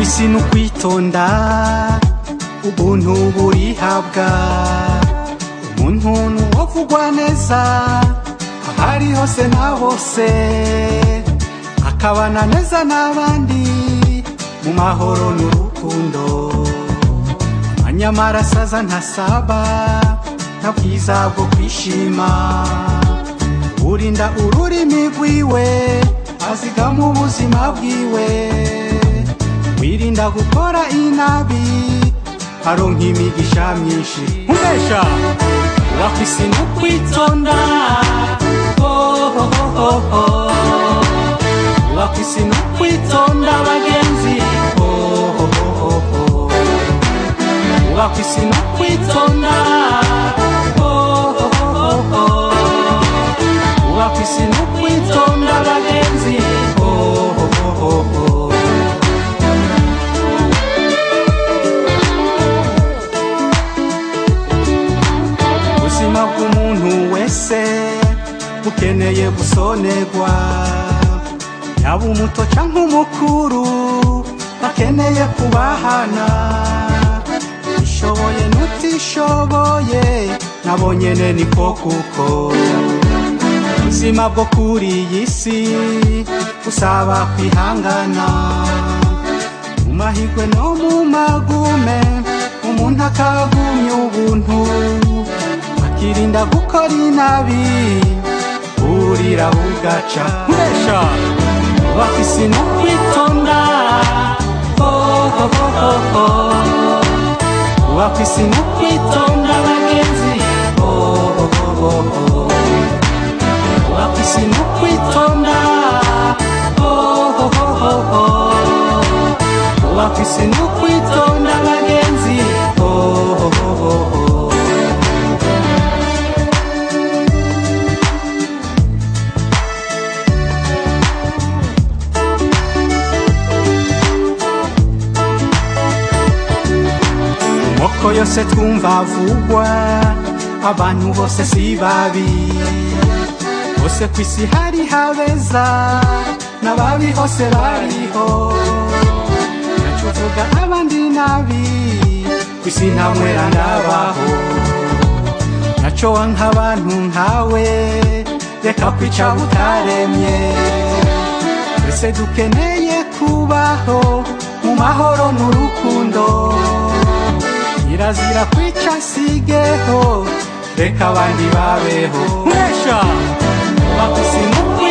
isi ni ukwitonda ubuntu burihabwa umuntu ni uwovugwa neza ahari hose na bose akabana neza n'abandi mu mahoro n'urukundo amanyamara asaza ntasaba nta bwiza bwo kwishima urinda ururimi rwiwe azigama ubuzima bwiwe wirinda gukora inabi aronka imigisha myinshi umesha urafise no kwitonda oh, oh, oh, oh. urafise no kwitonda bagenzi oh, oh, oh, oh. urafise no kwitonda oh, oh, oh, oh. urafise no kwitonda bagenzi oh, oh, oh, oh. ubuzima bw'umuntu wese bukeneye gusonerwa yaba umuto canke umukuru bakeneye kubahana ishoboye n'utishoboye nabo nyene niko kuko ubuzima bwo kuri iyi si busaba kwihangana mu mahigwe no mu magume umuntu akagumya ubuntu akirinda gukora inabi burira bugaca nkuresha bafise no kwitonda oh, oh, oh, oh, oh. bafise no kwitonda bagenzi oh, oh, oh, oh, oh. bafise no kwitonda oh, oh, oh, oh, oh. bafise no kwitonda bagenzi oh, oh, oh, oh, oh. moko yose twumva avugwa abantu bose si babi bose ku isi hari habeza n'ababi hose bariho naco uvuga abandi nabi ku isi nta mwera ndabaho naco wanka abantu nkawe reka kwica butaremye twese dukeneye kubaho mu mahoro n'urukundo kirazira kwica sigeho reka abandi babeho mwesha bafise no